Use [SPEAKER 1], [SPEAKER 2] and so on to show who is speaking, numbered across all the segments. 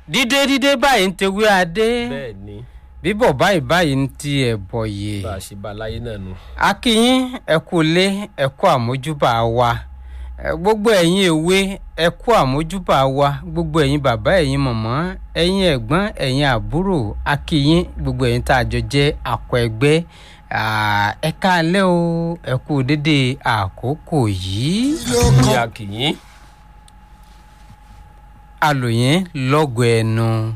[SPEAKER 1] dídé dídé báyìí ń tewé adé
[SPEAKER 2] bẹ́ẹ̀ ni
[SPEAKER 1] bíbọ̀ báyìí báyìí ń ti ẹ̀bọ̀ yè
[SPEAKER 2] bá a ṣe bá a láyé náà nu.
[SPEAKER 1] akínyín ẹ kú lé ẹ kú àmójúbà wa Ẹ, gbogbo ẹ̀yin èwe ẹ kú àmójúbà wa gbogbo ẹ̀yin bàbá ẹ̀yin mọ̀mọ́ ẹ̀yin ẹ̀gbọ́n ẹ̀yin àbúrò akínyín gbogbo ẹ̀yin tá a jọ jẹ́ àkọ́ ẹgbẹ́ Ah, ẹ káalẹ́ o ẹ kú dédé àkókò yìí
[SPEAKER 2] ní akìyín
[SPEAKER 1] alòyìn lọ́gọ̀ ẹnu.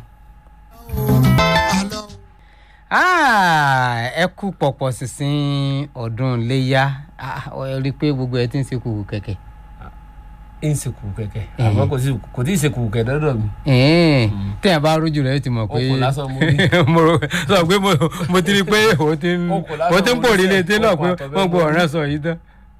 [SPEAKER 1] Ah, ẹ kú pọ̀pọ̀ sísìn ọdún léyà Ah, ẹ rí i pé gbogbo ẹ ti ń ṣe kùkù kẹ̀kẹ́.
[SPEAKER 2] ń ṣe kùkù kẹ̀kẹ́ àmọ́ kò sí kò tí ì ṣe kùkù kẹ̀kẹ́ dọ́dọ̀ mi.
[SPEAKER 1] Ẹ̀ẹ́n, téèyàn bá rójú rẹ̀ ti mọ̀ pé
[SPEAKER 2] Okùn lásán mo rí.
[SPEAKER 1] mo rò sọ pé mo- mo ti rí i pé o ti ń
[SPEAKER 2] Okùn lásán
[SPEAKER 1] o ti ń
[SPEAKER 2] mo
[SPEAKER 1] pò
[SPEAKER 2] rí
[SPEAKER 1] rí
[SPEAKER 2] sẹ́ẹ̀,
[SPEAKER 1] létí náà pé
[SPEAKER 2] okùn àtọ̀bẹ́
[SPEAKER 1] wọ́n gbọ́
[SPEAKER 2] mo rí.
[SPEAKER 1] ọ̀rẹ́ sọ yìí tán.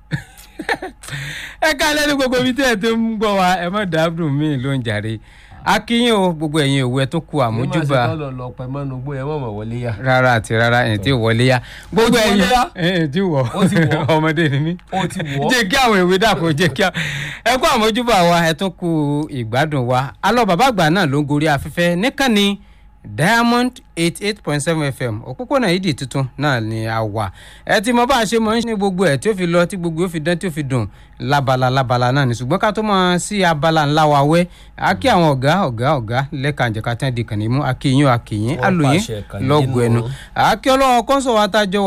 [SPEAKER 1] ẹ ká lẹ́nu gbogbo ibi tí ẹ ti ń gbọ́ wa ẹ má dáàbò mí ló ń jàre akínyìn o gbogbo ẹ̀yin òwe tó ku àmójúbà
[SPEAKER 2] ní màá ṣe tọ́lọ̀ lọ pẹ́ mọ́nu gbó yẹn mọ̀ mọ̀ wọlé yá.
[SPEAKER 1] rárá àti rárá ẹ̀ tí ò wọlé yá gbogbo
[SPEAKER 2] Ó ti
[SPEAKER 1] ẹ̀yin
[SPEAKER 2] wọlé yá?
[SPEAKER 1] ẹ̀ tí wọ̀
[SPEAKER 2] Ó ti wọ̀?
[SPEAKER 1] ọmọdé ni mí
[SPEAKER 2] ó ti wọ̀ ọ́.
[SPEAKER 1] jẹ́ kí àwọn ìwé dàpọ̀ jẹ́ kí àwọn ẹ kú àmójúbà wa ẹ tún kú ìgbádùn wa alọ́ bàbá àgbà náà ló ń gorí afẹ́fẹ́ níkànnì diamond eighty eight point seven fm òpópónà yìí di tuntun náà ni a wà ẹ ti mọ bá a ṣe mọ ní gbogbo ẹ tí ó fi lọ tí gbogbo ó fi dán tí ó fi dùn lábala lábala náà ni ṣùgbọ́n ká tó mọ sí abala ńlá wa wẹ́ a kí àwọn ọ̀gá ọ̀gá ọ̀gá lẹ́ka àjẹká tí wọ́n di kàn ní mú akínyìn akínyìn
[SPEAKER 2] Wọ́n
[SPEAKER 1] alòyìn
[SPEAKER 2] pàṣẹ kàn yín
[SPEAKER 1] lọ́gùn ẹnu
[SPEAKER 2] nù.
[SPEAKER 1] àkí ọlọ́wọ́ kọ́ńsọ̀ wa tájọ́